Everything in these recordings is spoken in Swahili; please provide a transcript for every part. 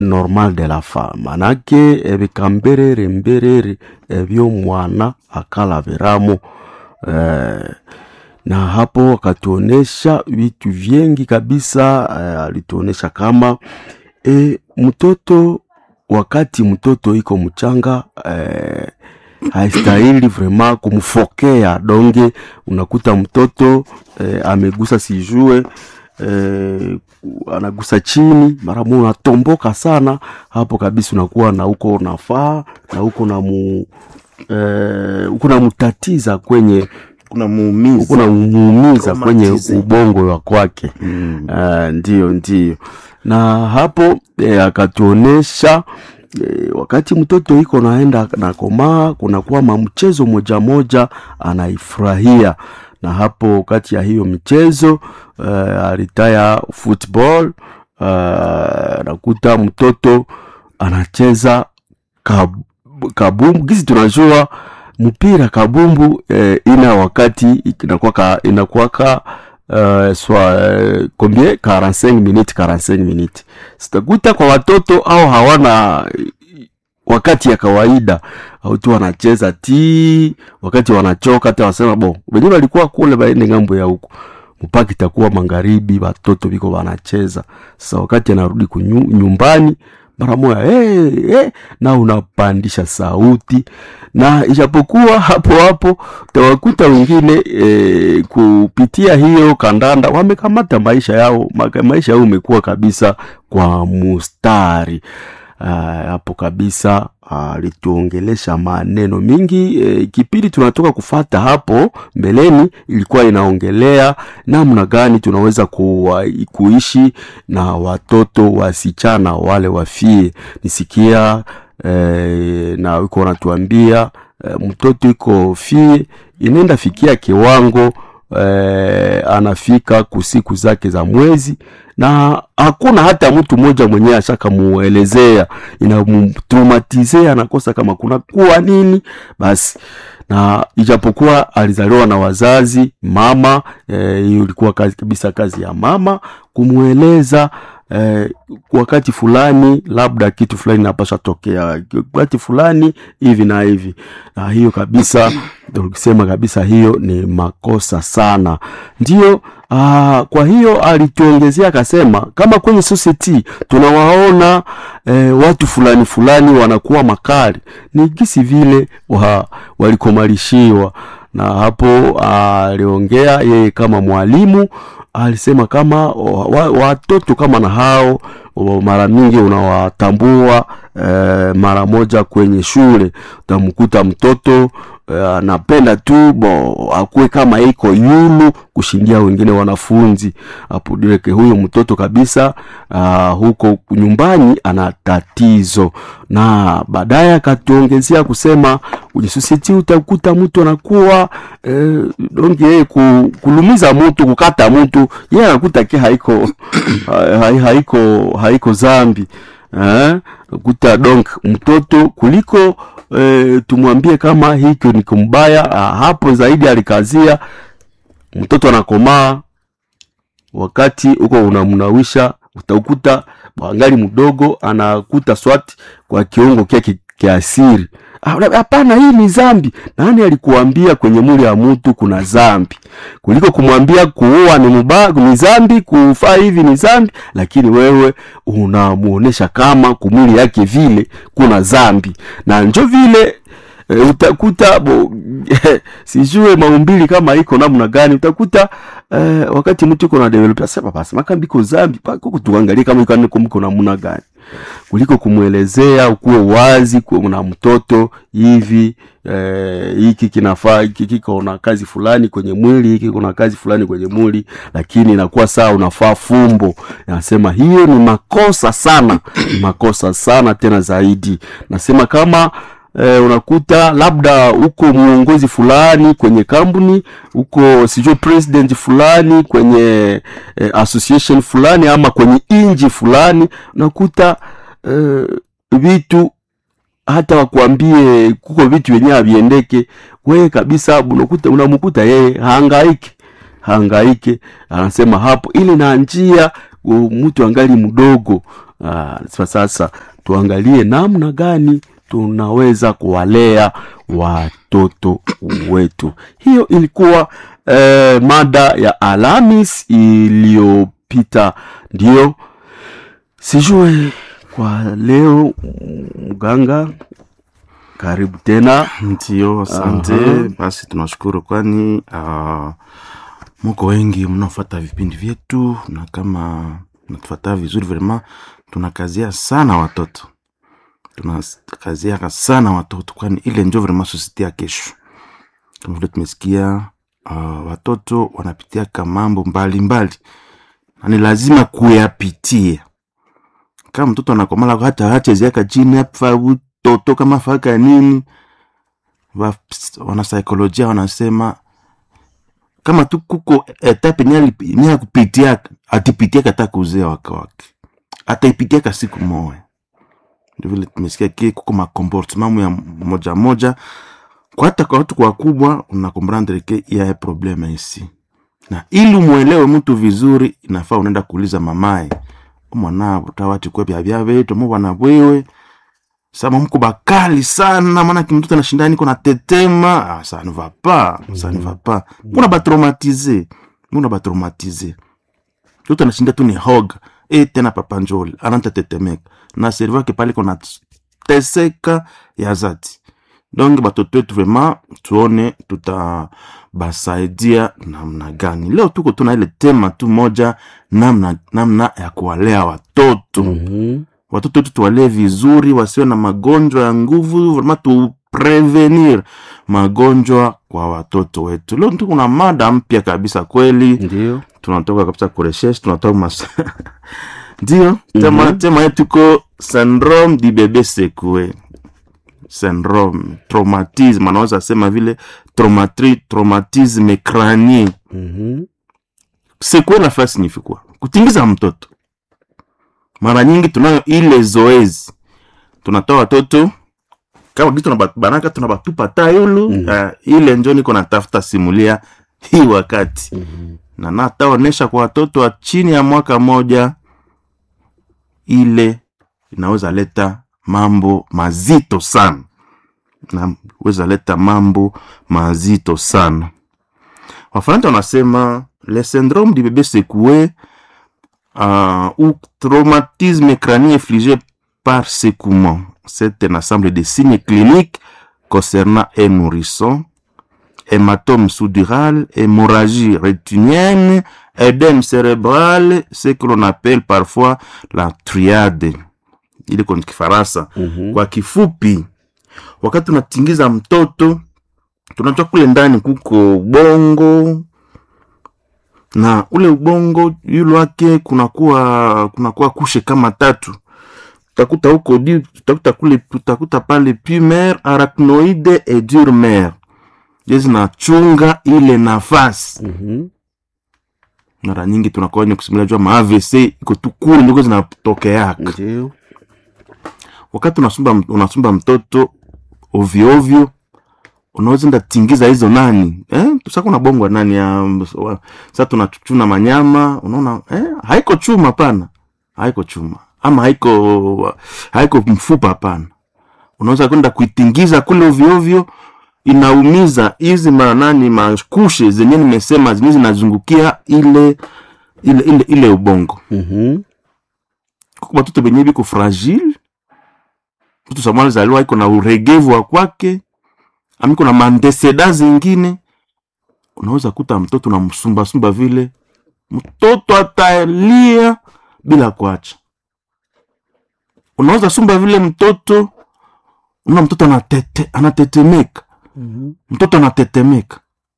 normal de la femme manake ebikamberere mberere ebyo mwana akalaviramo eh, na hapo akatuonesha vitu vingi kabisa eh, alituonesha kama e, mtoto wakati mtoto iko mchanga eh, haistahili vrema kumfokea donge unakuta mtoto eh, amegusa sijue eh, anagusa chini mara moja unatomboka sana hapo kabisa unakuwa na uko nafaa na huko na mu eh, uko namtatiza kwenye kuna muumizi uko namuumiza kwenye Traumatize. ubongo wa kwake mm. uh, ndio ndio na hapo eh, akatuonesha eh, wakati mtoto iko naenda na komaa kunakuwa mamchezo moja moja anaifurahia na hapo kati ya hiyo michezo uh, alitaya football uh, nakuta mtoto anacheza kab, kabumbu gisi tunajua mpira kabumbu eh, ina wakati inakuwaka inakuwaka uh, swa uh, combien 45 minutes 45 minutes sitakuta kwa watoto au hawana wakati ya kawaida au tu wanacheza ti wakati wanachoka hata wasema bo wenyewe walikuwa kule baende ngambo ya huko mpaka itakuwa magharibi watoto biko wanacheza sasa wakati anarudi kunyu- nyumbani mara moja hey, hey, na unapandisha sauti na ijapokuwa hapo hapo utawakuta wengine e, kupitia hiyo kandanda wamekamata maisha yao maka- maisha yao umekuwa kabisa kwa mustari Ah, hapo kabisa alituongelesha maneno mingi e, kipindi tunatoka kufata hapo mbeleni ilikuwa inaongelea namna gani tunaweza kuwa, kuishi na watoto wasichana wale wafie nisikia e, na iko natuambia e, mtoto iko fie inaenda fikia kiwango eh, anafika kusiku zake za mwezi na hakuna hata mtu mmoja mwenyewe ashakamuelezea inamtraumatize anakosa kama kuna kuwa nini basi na ijapokuwa alizaliwa na wazazi mama eh, hiyo ilikuwa kazi kabisa kazi ya mama kumweleza eh, wakati fulani labda kitu fulani napasha tokea wakati fulani hivi na hivi na hiyo kabisa ndio tukisema kabisa hiyo ni makosa sana ndio aa, kwa hiyo alituongezea akasema kama kwenye society tunawaona eh, watu fulani fulani wanakuwa makali ni gisi vile wa, walikomalishiwa na hapo aliongea yeye kama mwalimu alisema kama wa- wa- watoto kama na hao wa- mara mingi unawatambua eh, mara moja kwenye shule utamkuta mtoto eh, anapenda tu bo akuwe kama iko yulu kushindia wengine wanafunzi hapo direke huyo mtoto kabisa uh, huko nyumbani ana tatizo na baadaye akatuongezea kusema kwenye society utakuta mtu anakuwa eh, donge yeye ku, kulumiza mtu kukata mtu yeye anakuta ke haiko ha- ha- haiko haiko zambi eh, kuta donc mtoto kuliko eh, tumwambie kama hiko ni kumbaya ah, hapo zaidi alikazia mtoto anakomaa wakati huko unamnawisha utakuta angali mdogo anakuta swati kwa kiungo kyake kiasiri Ah, una- hapana hii ni zambi nani alikuambia kwenye mwili ya mtu kuna zambi kuliko kumwambia kuua ni mubaya ni zambi kufaa hivi ni zambi lakini wewe unamuonesha kama kumwili yake vile kuna zambi na njo vile e, utakuta bo, sijue maumbili kama iko namna gani utakuta e, wakati mtu iko na develop asema basi makambi iko zambi pako tuangalie kama iko niko mko namna gani kuliko kumwelezea ukuwe wazi kuwe na mtoto hivi eh, hiki kinafaa hiki kiko na kazi fulani kwenye mwili hiki kuna kazi fulani kwenye mwili lakini inakuwa saa unafaa fumbo nasema hiyo ni makosa sana ni makosa sana tena zaidi nasema kama eh, unakuta labda uko mwongozi fulani kwenye kampuni uko sijui president fulani kwenye eh, association fulani ama kwenye inji fulani unakuta eh, vitu hata wakuambie kuko vitu vyenyewe haviendeke wewe kabisa unakuta unamkuta yeye haangaike haangaike anasema hapo ili na njia u- mtu angali mdogo Ah, sasa tuangalie namna gani tunaweza kuwalea watoto wetu. Hiyo ilikuwa eh, mada ya Alhamis iliyopita. Ndio sijue kwa leo, mganga, karibu tena. Ndio, asante. Aha. Basi tunashukuru, kwani uh, muko wengi mnaofata vipindi vyetu, na kama natufataa vizuri, vrema tunakazia sana watoto, tunakaziaka sana watoto, kwani ile njo vrema sosiete ya kesho. Kama vile tumesikia uh, watoto wanapitiaka mambo mbalimbali na ni lazima kuyapitia. Kama mtoto anakomala hata hacheziaka chini afa utoto kama faka nini wa- wanasaikolojia wanasema kama tu kuko etape ni ya kupitiaka atipitiaka hata kuzea wake wake ataipitiaka siku moya ndio vile tumesikia ki kuko makomportement ya moja moja kwa hata kwa watu wakubwa unakomprendre ke ya probleme isi na ili umwelewe mtu vizuri inafaa unaenda kuuliza mamaye mwana utawati kwe bya bya betu mu bwana bwewe sama mko bakali sana maana kimtoto anashinda niko na tetema ah, ça ne va pas ça ne va pas muna batraumatize muna batraumatize yote anashinda tu ni hoga e tena papa njoli ananta tetemeka na servo yake pale kona teseka ya zati donc batoto wetu vraiment tuone tutabasaidia namna gani leo tuko tuna ile tema tu moja namna, namna ya kuwalea watoto Mhm. watoto wetu tuwalee vizuri wasiwe na magonjwa ya nguvu vraiment tuprevenir magonjwa kwa watoto wetu leo tu kuna mada mpya kabisa kweli Ndio. tunatoka kabisa kureshesh tunatoka mas ndio tema, Mhm. tema yetu iko syndrome du bebe secoué syndrome traumatisme anaweza sema vile traumatri, traumatisme crânien Mhm. secoué nafaa signifi kwa kutingiza mtoto mara nyingi tunayo ile zoezi tunatoa watoto kama kitu tunabanaka tunabatupa tayulu Mhm. uh, ile njo niko natafuta simulia hii wakati Mhm. na nataonesha kwa watoto wa chini ya mwaka moja ile inaweza leta mambo mazito sana naweza leta mambo mazito sana wafaransa wanasema le syndrome du bébé secoué euh, ou traumatisme crânien infligé par secouement c'est un ensemble de signes cliniques concernant un nourrisson hématome sous-dural, hémorragie rétinienne, édème cérébral, ce que l'on appelle parfois la triade. Ile kwa Kifaransa. Mhm. Kwa kifupi, wakati tunatingiza mtoto, tunajua kule ndani kuko ubongo na ule ubongo yule wake kunakuwa kunakuwa kushe kama tatu tutakuta huko di tutakuta kule tutakuta pale pumer arachnoide et durmer je zinachunga ile nafasi Mhm. mara nyingi tunakuwa wenye kusimulia jua ma AVC iko tu kule ndiko zinatokeaka Ndio. wakati unasumba, unasumba mtoto ovyo ovyo unaweza enda tingiza hizo nani eh? sasa kuna bongwa nani ya wa- sasa tunachuna manyama unaona eh? haiko chuma pana haiko chuma ama haiko haiko mfupa hapana unaweza kwenda kuitingiza kule ovyo ovyo inaumiza hizi manani makushe zenye nimesema zenye zinazungukia ile ile ile, ile ubongo Mhm. kuko batoto benye biko fragile mtoto samwali zaliwa iko na uregevu wa kwake amiko na mandeseda zingine unaweza kuta mtoto na msumbasumba vile mtoto atalia bila kuacha unaweza sumba vile mtoto una mtoto anatete, anatetemeka Mhm. mtoto anatetemeka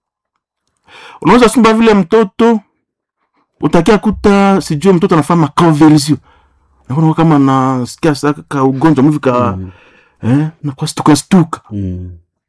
unaweza sumba vile mtoto utakia kuta sijue mtoto anafanya maconvulsion nakuwa kama nasikia saka ka ugonjwa mvi ka Mhm. eh, nakuwa stuka stuka Mhm.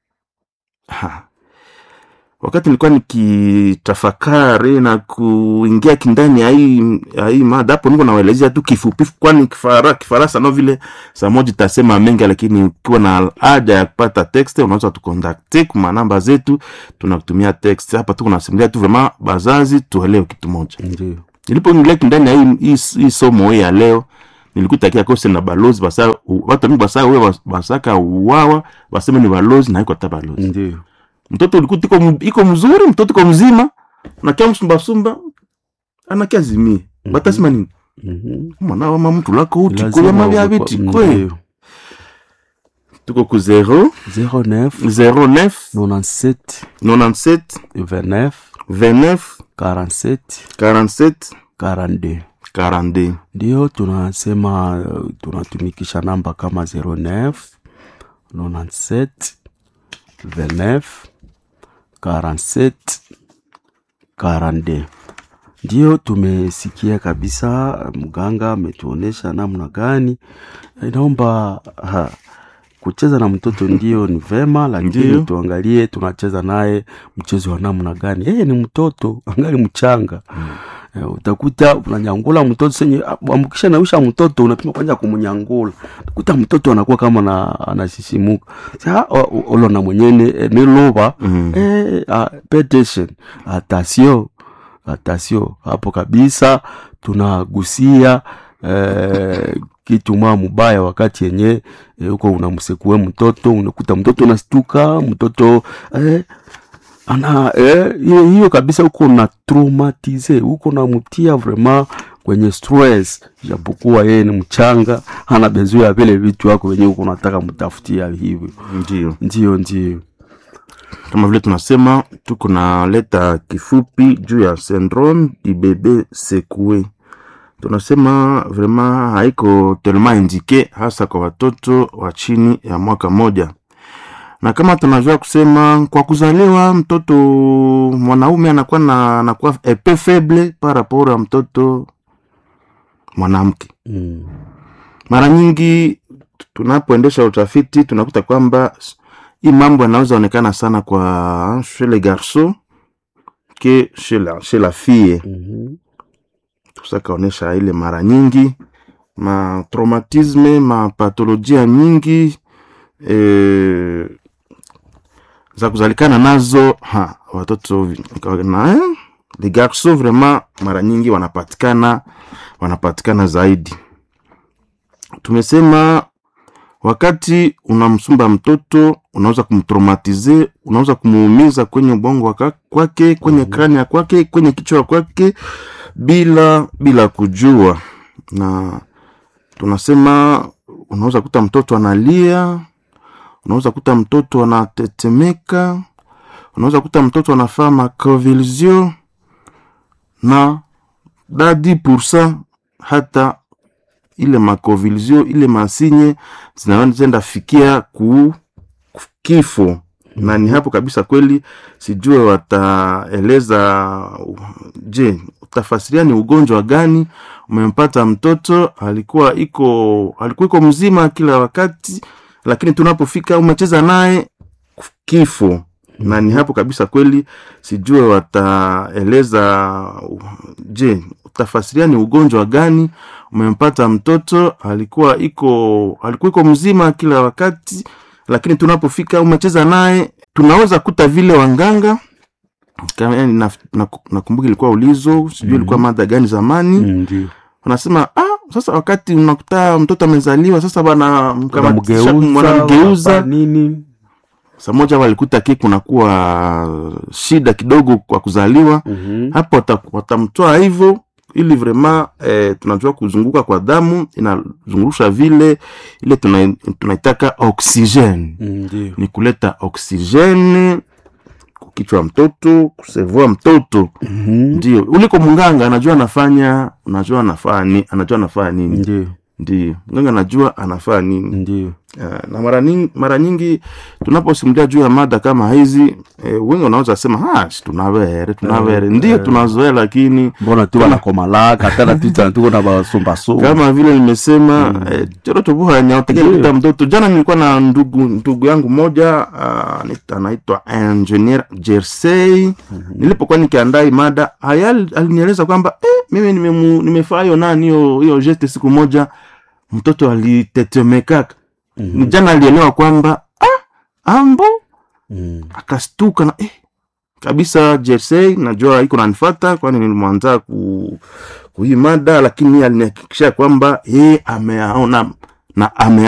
Ha. wakati nilikuwa nikitafakari na kuingia kindani ya hii ya hii mada hapo niko nawaelezea tu kifupi kwani kifara, kifaransa no vile saa moja itasema mengi lakini ukiwa na haja ya kupata text unaweza tukontakte kuma namba zetu tunakutumia text hapa tu kunasimulia tu vrema bazazi tuelewe kitu moja Ndio. nilipoingia kindani ya hii, hii, hii somo hii ya leo nilikutakia kose na balozi basa u- watu mingi basa we bas- basaka uwawa baseme ni balozi na iko hata balozi ndio mtoto ulikuta iko mu- iko mzuri mtoto iko mzima nakia msumbasumba anakia zimie Mhm. batasema nini Mhm. mwana wama mtu lako uti Lazima koyama bya uwe- biti ndio. kwe tuko ku 0 09 09 97 97 29 29 47 47 42 42 ndio tunasema uh, tunatumikisha namba kama 09 97 29 47 42 ndio tumesikia kabisa mganga ametuonesha namna gani inaomba ha, kucheza na mtoto ndio ni vema lakini Ndio. tuangalie tunacheza naye mchezo wa namna gani yeye ni mtoto angali mchanga Eh, utakuta unanyangula mtoto senye ambukisha nausha mtoto unapima kwanza kumnyangula utakuta mtoto anakuwa kama na anasisimuka sa olona mwenyene eh, niloba Mhm. eh, ah, pay attention atasio atasio hapo kabisa tunagusia eh, kitu mwa mubaya wakati yenye eh, huko unamsekue mtoto unakuta mtoto unastuka mtoto eh, ana eh, hiyo hiyo kabisa huko na traumatize huko namtia vraiment kwenye stress japokuwa yeye ni mchanga ana bezo ya vile vitu wako wenyewe huko unataka mtafutia hivyo ndio ndio ndio kama vile tunasema tuko na leta kifupi juu ya syndrome du bebe secoué tunasema vraiment haiko tellement indike hasa kwa watoto wa chini ya mwaka moja na kama tunajua kusema kwa kuzaliwa mtoto mwanaume anakuwa na anakuwa epe faible par rapport ya mtoto mwanamke mm. mara nyingi tunapoendesha utafiti tunakuta kwamba s- hii mambo yanaweza onekana sana kwa chez les garçons ke chez la, chez la fille mm tusakaonyesha ile mara nyingi ma traumatisme ma patolojia nyingi e, za kuzalikana nazo ha, watoto vi- na eh, les garçons vraiment mara nyingi wanapatikana wanapatikana zaidi tumesema wakati unamsumba mtoto unaweza kumtraumatize unaweza kumuumiza kwenye ubongo waka- kwake kwenye Mhm. krania kwake kwenye kichwa kwake bila bila kujua na tunasema unaweza kuta mtoto analia unaweza kuta mtoto anatetemeka unaweza kuta mtoto anafaa maconvulsion na dadi pursa hata ile maconvulsion ile masinye zinaenda fikia ku ku- kifo na ni hapo kabisa kweli sijue wataeleza uh, je utafasiria ni ugonjwa gani umempata mtoto alikuwa iko alikuwa iko mzima kila wakati lakini tunapofika umecheza naye kifo na ni hapo kabisa kweli sijue wataeleza uh, je utafasiria ni ugonjwa gani umempata mtoto alikuwa iko alikuwa iko mzima kila wakati lakini tunapofika umecheza naye tunaweza kuta vile wanganga kama yani na- na- nakumbuka ilikuwa ulizo sijui Mhm. ilikuwa mada gani zamani ndio wanasema ah, sasa wakati unakuta mtoto amezaliwa sasa bana mkamatisha- wanamgeuza wanamgeuza wanafanya nini saa moja walikuta ki kunakuwa shida kidogo kwa kuzaliwa Mhm. hapo wata- watamtoa hivyo ili vrema eh, tunajua kuzunguka kwa damu inazungurusha vile ile tuna- tunaitaka oksijeni ndio ni kuleta oksijeni kukichwa mtoto kusevua mtoto Mhm. ndio uliko mganga anajua anafanya unajua anafaa ni anajua anafaa nini ndio ndio mganga anajua anafaa nini ndio uh, na mara nyingi, mara nyingi tunaposimulia juu ya mada kama hizi eh, wengi wanaweza sema "Ah, si tunavere tunavere Eh, ndio eh. tunazoea lakini mbona tu wanakomalaka tena tuta tuko na basumbasumba kama vile nimesema Mm. eh, chorotobuha nyaotekea Ndio. kuta mtoto jana nilikuwa na ndugu ndugu yangu moja uh, anaitwa- anaitwa engineer jersey nilipokuwa nikiandaa hii mada haya alinieleza kwamba eh, mimi nimemu- nimefaa hiyo nani hiyo hiyo geste siku moja mtoto alitetemekaka Mhm. jana alielewa kwamba ah, ambo Mhm. akastuka na eh, kabisa jersey najua iko nanifata kwani nilimwanza ku, kuhii mada lakini alinihakikisha kwamba yeye ameaona na ame